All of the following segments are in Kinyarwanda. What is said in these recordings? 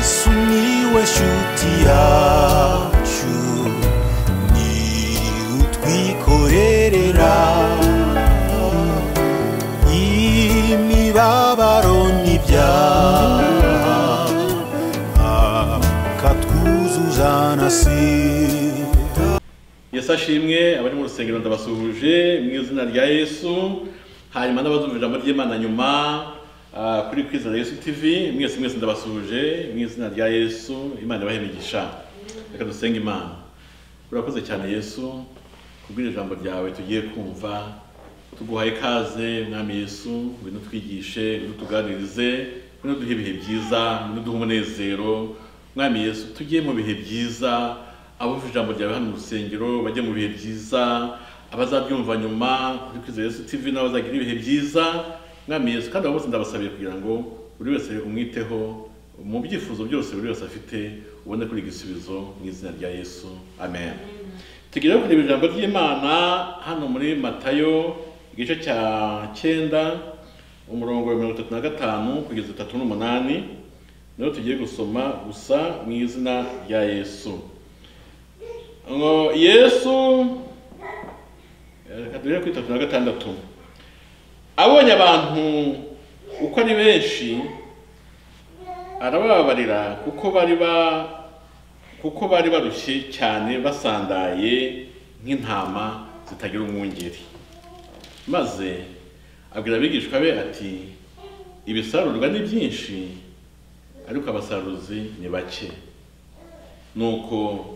Miłeś utiaciu Ni utwikorerera Imibabaro n'ibyaha Akatwuzuzanasira yesu ashimwe abari mu rusengero ndabasuhuje mu izina rya yesu hanyuma n'abazumva ijambo ry'imana nyuma ah, kuri kwizera yesu tv mwese mwese ndabasuhuje mu izina rya yesu imana ibahe imigisha reka dusenge imana urakoze cyane yesu kubwira ijambo ryawe tugiye kumva tuguha ikaze mwami yesu ngwino twigishe ngwino tuganirize ngwino duhe ibihe byiza ngwino duhe umunezero mwami yesu tugiye mu bihe byiza abumva ijambo ryawe hano mu rusengero bajye mu bihe byiza abazabyumva nyuma kuri kwizera yesu tv n'abazagira ibihe byiza mwami yesu kandi abo bose ndabasabiye kugira ngo buri wese umwiteho mu byifuzo byose buri wese afite ubone kuri igisubizo mu izina rya yesu amen tugere kureba ijambo ry'imana hano muri matayo igice cya cyenda umurongo wa mirongo itatu na gatanu kugeza itatu n'umunani niho tugiye gusoma gusa mu izina rya yesu ngo yesu reka duhere kuri itatu na gatandatu abonye abantu uko ari benshi arabababarira kuko bari ba kuko bari barushye cyane basandaye nk'intama zitagira umwungeri maze abwira abigishwa be ati ibisarurwa ni byinshi ariko abasaruzi ni bake nuko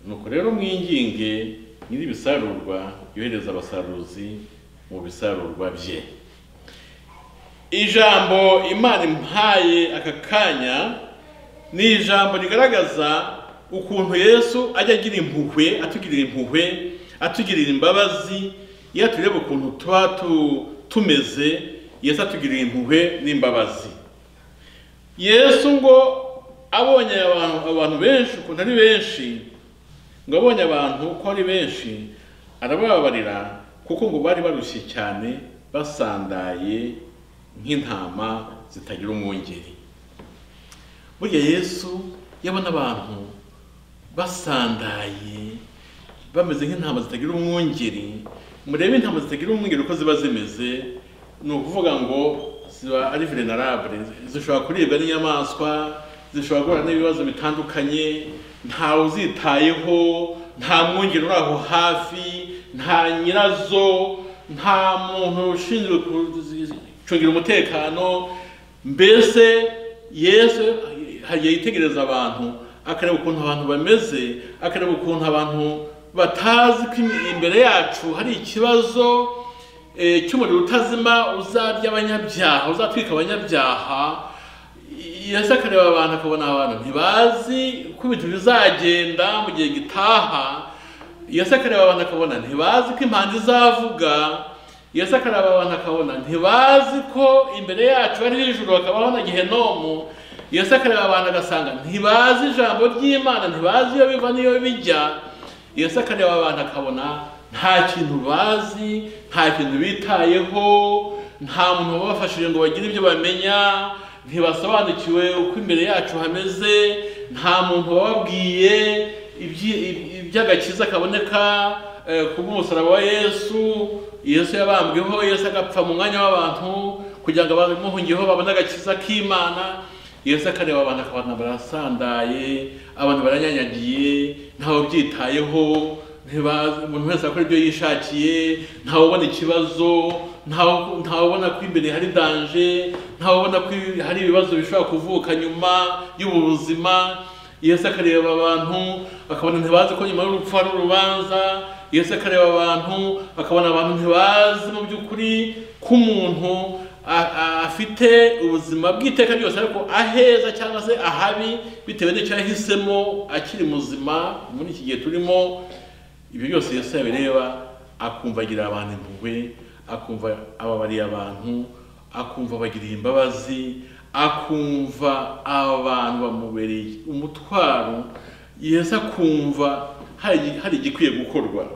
nuko rero mwinginge nyir'ibisarurwa yohereza abasaruzi mu bisarurwa bye ijambo imana impaye aka kanya ni ijambo rigaragaza ukuntu yesu ajya agira impuhwe atugirira impuhwe atugirira imbabazi iyo tureba ukuntu tuba tu- tumeze yesu atugirira impuhwe n'imbabazi yesu ngo abonye abantu, abantu benshi ukuntu ari benshi ngo abonye abantu ko ari benshi arabababarira kuko ngo bari barushye cyane basandaye nk'intama zitagira umwungeri burya yesu yabona abantu basandaye bameze nk'intama zitagira umwungeri murebe intama zitagira umwungeri uko ziba zimeze ni ukuvuga ngo ziba ari venerable zishobora kuribwa n'inyamaswa zishobora guhura n'ibibazo bitandukanye ntawe uzitayeho nta mwungeri uri aho hafi nta nyirazo nta muntu ushinzwe gucungira umutekano mbese yesu hagiye yitegereza abantu akareba ukuntu abantu bameze akareba ukuntu abantu batazi ko im- imbere yacu hari ikibazo eh, cy'umuriro utazima uzarya abanyabyaha uzatwika abanyabyaha yesu akareba abantu akabona abantu ntibazi uko ibintu bizagenda mu gihe gitaha yesu akareba abantu akabona ntibazi ko impanda izavuga yesu akareba abantu akabona ntibazi ko imbere yacu hariho ijuru hakabaho na gehenomu yesu akareba abantu agasanga ntibazi ijambo ry'imana ntibazi iyo biva n'iyo bijya yesu akareba abantu akabona nta kintu bazi nta kintu bitayeho nta muntu wabafashije ngo bagire ibyo bamenya ntibasobanukiwe uko imbere yacu hameze nta muntu wababwiye ibyi- iby- iby'agakiza kaboneka eh, ku bw'umusaraba wa yesu yesu yabambweho yesu agapfa mu mwanya w'abantu kugira ngo abamuhungiyeho babone agakiza k'imana yesu akareba abantu akabona barasandaye abantu baranyanyagiye ntawe ubyitayeho ntibazi- umuntu wese akora ibyo yishakiye ntawe ubona ikibazo ntawe ntawe ubona ko imbere hari danje ntawe ubona ko hari ibibazo bishobora kuvuka nyuma y'ubu buzima yesu akareba abantu akabona ntibazi ko nyuma y'urupfu hari urubanza yesu akareba abantu akabona abantu ntibazi mu by'ukuri ko umuntu a- a- afite ubuzima bw'iteka ryose ariko aheza cyangwa se ahabi bitewe n'icyo yahisemo akiri muzima muri iki gihe turimo ibyo byose yesu yabireba akumva agira abantu impuhwe akumva ababariye abantu akumva abagiriye imbabazi akumva abantu bamubereye umutwaro yesu akumva hari hari igikwiye gukorwa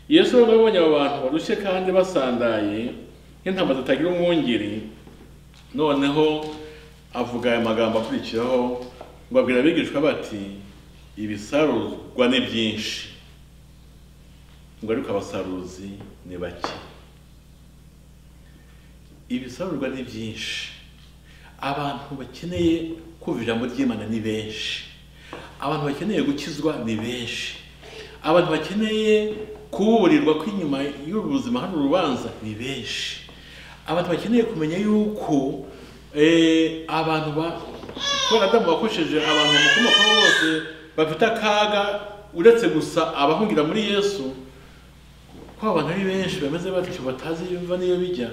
yesu rero abonye abo bantu barushye kandi basandaye nk'intama zitagira umwungeri noneho avuga aya magambo akurikiraho ngo abwira abigishwa bati ibisarurwa ni byinshi ngo ariko abasaruzi ni bake ibisarurwa ni byinshi abantu bakeneye kumva ijambo ry'imana ni benshi abantu bakeneye gukizwa ni benshi abantu bakeneye kuburirwa ko inyuma y'ubu buzima hari urubanza ni benshi abantu bakeneye kumenya yuko eh, abantu ba kubera adamu wakoresheje abantu mu komokaho bose bafite akaga uretse gusa abahungira muri yesu ko abantu ari benshi bameze batyo batazi biva n'iyo bijya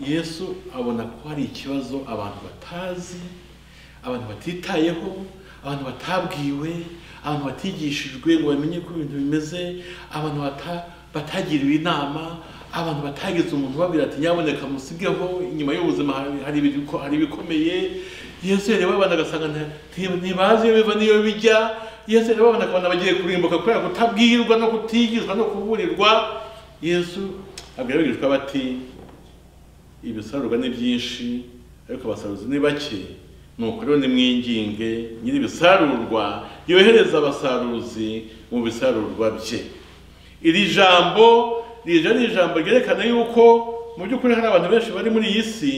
yesu abona ko hari ikibazo abantu batazi abantu batitayeho abantu batabwiwe abantu batigishijwe ngo bamenye ko ibintu bimeze abantu bata- batagiriwe inama abantu batagize umuntu ubabwira ati nyaboneka musigeho inyuma y'ubuzima hari- hari ibiko- hari ibikomeye yesu yareba abantu agasanga nta- nti- ntibazi iyo biva n'iyo bijya yesu yareba abantu akabona bagiye kurimbuka kubera kutabwirwa no kutigizwa no kuburirwa yesu abwira abigishwa bati ibisarurwa ni byinshi ariko abasaruzi ni bake nuko rero nimwinginge nyiri ibisarurwa yohereza abasaruzi mu bisarurwa bye iri jambo rije ni ijambo ryerekana yuko mu by'ukuri hari abantu benshi bari muri iyi si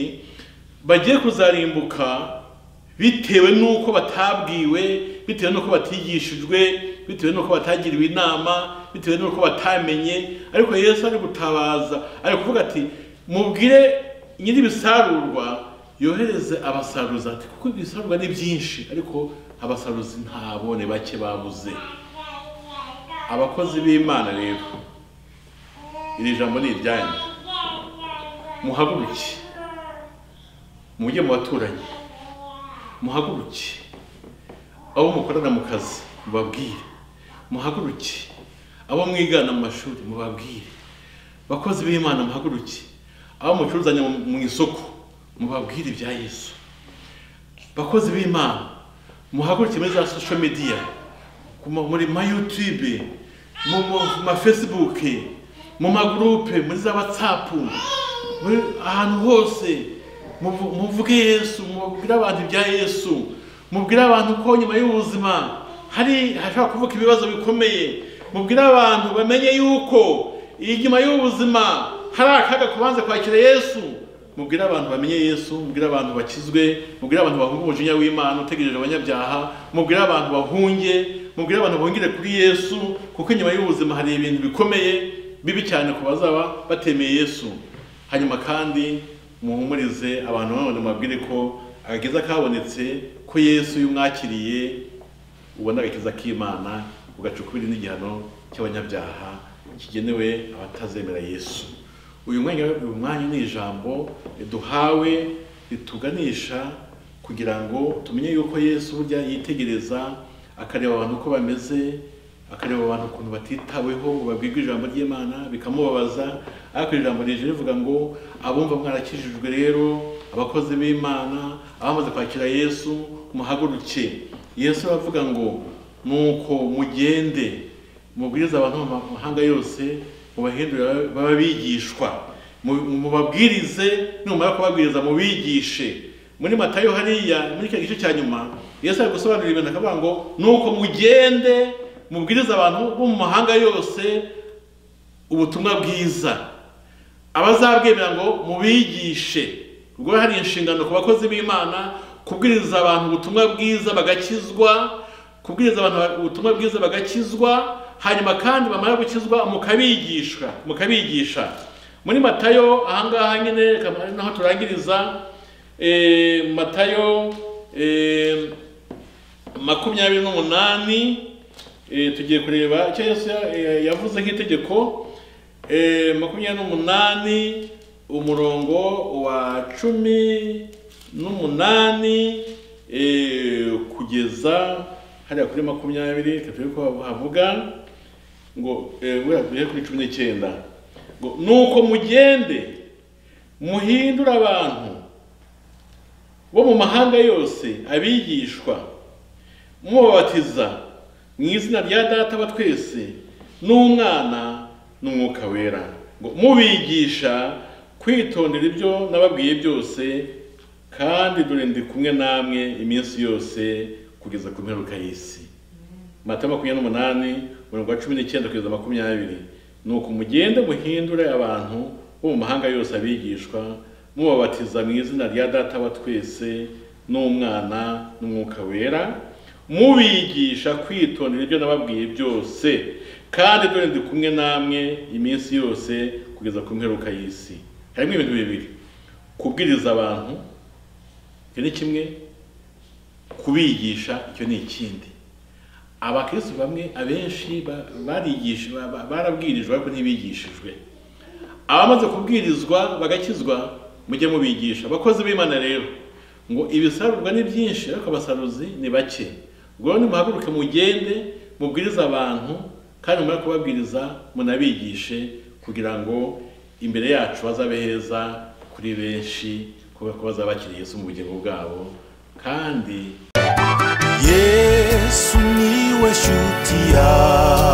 bagiye kuzarimbuka bitewe n'uko batabwiwe bitewe n'uko batigishijwe bitewe n'uko batagiriwe inama bitewe n'uko batamenye ariko yesu ari gutabaza ari kuvuga ati mubwire nyir'ibisarurwa yohereze abasaruzi ati kuko ibisarurwa ni byinshi ariko abasaruzi ntabone bake babuze abakozi b'imana rero iri jambo ni iryanyu muhaguruke mujye mu baturanyi muhaguruke abo mukorana mu kazi mubabwire muhaguruke abo mwigana mu mashuri mubabwire bakozi b'imana muhaguruke abo mucuruzanya mu- mu isoko mubabwire ibya yesu bakozi b'imana muhaguruke muri za social media ku ma- muri ma youtube mu mu- ma facebook mu magurupe muri za whatsapp muri ahantu hose muvu- muvuge yesu mubwire abantu ibya yesu mubwire abantu ko nyuma y'ubuzima hari hashobora kuvuka ibibazo bikomeye mubwire abantu bamenye yuko inyuma y'ubuzima hari akaga kubanza kwakira yesu mubwire abantu bamenye yesu mubwire abantu bakizwe mubwire abantu bahunga umujinya w'imana utegereje abanyabyaha mubwire abantu bahunge mubwire abantu bongere kuri yesu kuko inyuma y'ubuzima hari ibintu bikomeye bibi cyane ku bazaba batemeye yesu hanyuma kandi muhumurize abantu nanone mubabwire ko agakiza kabonetse ko yesu iyo umwakiriye ubona agakiza k'imana ugaca ukubiri n'igihano cy'abanyabyaha kigenewe abatazemera yesu uyu mwanya uyu mwanya ni ijambo duhawe rituganisha kugira ngo tumenye yuko yesu burya yitegereza akareba abantu uko bameze akareba abantu ukuntu batitaweho ngo babwirwe ijambo ry'imana bikamubabaza ariko iri jambo rije rivuga ngo abumva mwarakijijwe rero abakozi b'imana abamaze kwakira yesu muhaguruke yesu aravuga ngo nuko mugende mubwiriza abantu mu mahanga yose mubahindurire baba bigishwa Mu- mubabwirize numara kubabwiriza mubigishe muri matayo hariya muri icyo gice cya nyuma yesu ari gusobanura ibintu akavuga ngo nuko mugende mubwiriza abantu bo mu mahanga yose ubutumwa bwiza abazabwemera ngo mubigishe ubwo hari inshingano ku bakozi b'imana kubwiriza abantu ubutumwa bwiza bagakizwa kubwiriza abantu ubutumwa bwiza bagakizwa hanyuma kandi bamara gukizwa mukabigisha mukabigisha muri matayo ahangaha nyine reka ari naho turangiriza eh, matayo eh, makumyabiri n'umunani eh, tugiye kureba icyo yesu ya- eh, yavuze nk'itegeko eh, makumyabiri n'umunani umurongo wa cumi n'umunani eh, kugeza hariya kuri makumyabiri reka turebe ko havuga ngo eh, buriya duhere kuri cumi n'icyenda ngo nuko mugende muhindure abantu bo mu mahanga yose abigishwa mubabatiza mu izina rya data wa twese n'umwana n'umwuka wera ngo mubigisha kwitondera ibyo nababwiye byose kandi dore ndi kumwe namwe iminsi yose kugeza ku mperuka y'isi mata makumyabiri n'umunani mirongo cumi n'icyenda kugeza makumyabiri ni uko mugende muhindure abantu bo mu mahanga yose abigishwa mubabatiza mu izina rya data wa twese n'umwana n'umwuka wera mubigisha kwitondera ibyo nababwiye byose kandi dore ndi kumwe namwe iminsi yose kugeza ku mperuka y'isi harimo ibintu bibiri kubwiriza abantu icyo ni kimwe kubigisha icyo ni ikindi abakristo bamwe abenshi ba- barigisha ba- ba- barabwirijwe ariko ntibigishijwe abamaze kubwirizwa bagakizwa mujye mubigisha abakozi b'imana rero ngo ibisarurwa ni byinshi ariko abasaruzi ni bake ubwo rero nimuhaguruke mugende mubwirize abantu kandi mumara kubabwiriza munabigishe kugira ngo imbere yacu hazabe heza kuri benshi kubera ko bazaba bakiriye Yesu mu bugingo bwabo kandi yesu niwe shuti yawe